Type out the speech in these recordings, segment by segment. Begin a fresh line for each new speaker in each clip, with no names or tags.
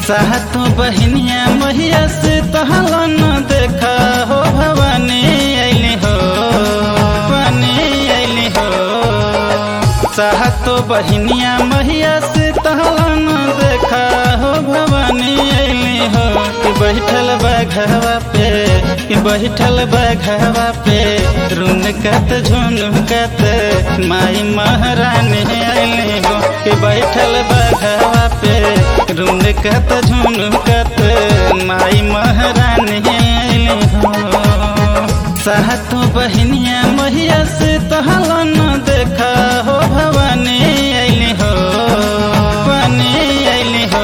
सातो बहनिया मैया से तहला न देखा हो भवानी अली हो भवानी अली हो सातो बहनिया मैया से तहला न देखा हो भवानी अली हो कि बैठल बघवा पे कि बैठल बघवा पे रुनकत झुनकत माई महारानी अली हो कि बैठल बघवा पे रुनकत झुनकत माई महारानी अली हो सातो बहनिया मैया से तहला न देखा हो भवानी अली हो भवानी अली हो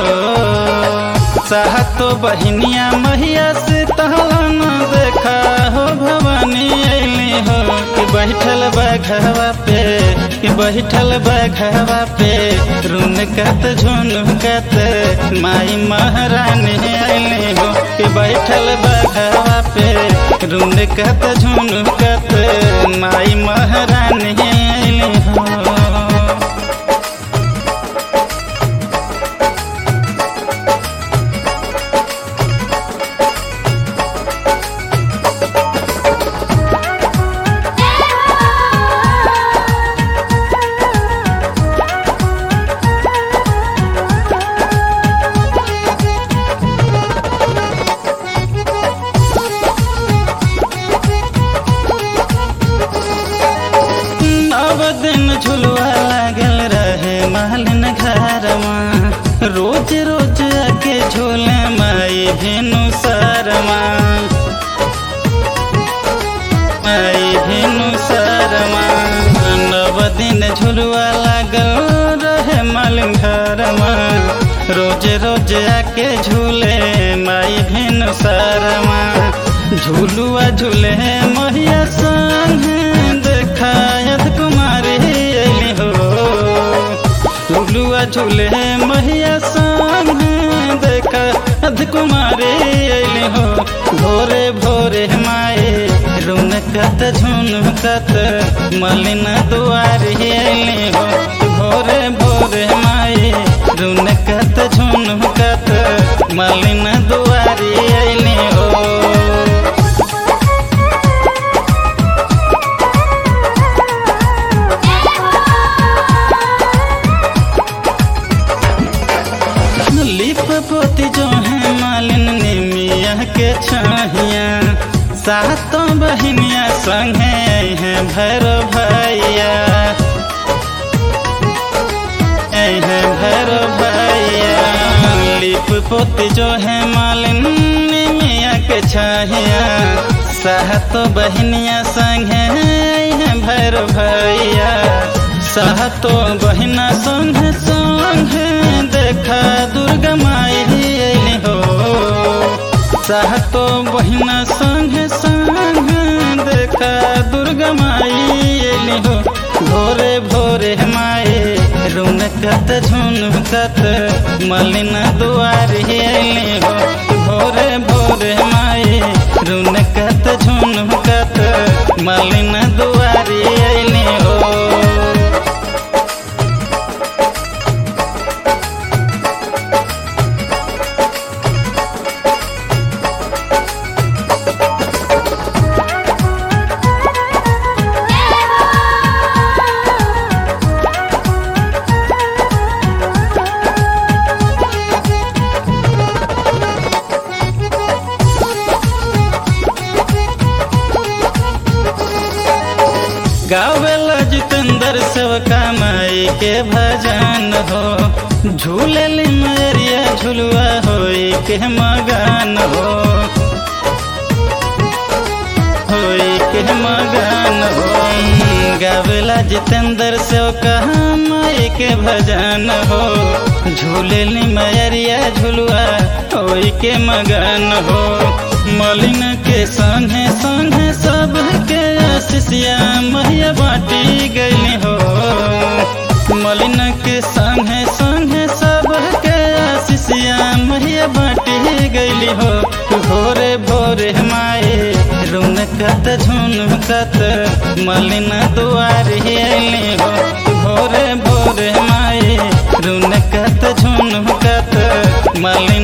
सातो बहनिया मैया से तहला न देखा हो भवानी अली हो कि बैठल बघवा पे कि बैठल बघवा पे रुनकत झुनकत माई महारानी अली हो कि बैठल बघवा पे रुनकत झुनकत माई महारानी अली हो नव दिन झुलवा लागल रहे मालिन घरमा रोज रोज आके झूले माई भेनु शरमा माई भेनु शरमा नव दिन झुलवा लागल रहे मालिन घरमा रोज रोज आके झूले माई भेनु शरमा झूलुआ झूले मैया संग देखायत कुमारी अली हो झूलुआ झूले मैया संग देखायत कुमारी अली हो भोरे भोरे माए रुनकत झुनकत मलिन दुआरी अली हो भोरे भोरे माए रुनकत झुनकत मलिन दुआरी अली हो लिप पोती जो है मालिन निमिया के छहिया सातों बहनिया संगे हैं भैर भैया है भैर भैया लिप पोती जो है मालिन निमिया के छहिया सातों बहनिया संगे हैं भैर भैया सातों बहिना संग संग देखा दुर्गा माई अली हो सातो बहिना संग संग देखा दुर्गा माई अली हो भोरे भोरे माए रुनकत झुनकत मलिन दुआरी अली हो भोरे भोरे माए रुनकत झुनकत मलिन दुआरी अली हो गावेला जितेंद्र सेवका माई के भजन हो झूले मरिया झुलुआ होई के मगन हो होई के मगन हो गावेला जितेंद्र सेवका माई के भजन हो झूले मरिया झुलुआ होई के मगन हो मलिन के संगे संगे सब के आशीषिया मैया बाटी गई हो मलिन के संगे संगे सब के आशीषिया मैया बाटी गई हो भोरे भोरे माए रुनकत झुनकत मलिन दुआरी अली हो भोरे भोरे माए रुनकत झुनकत मलिन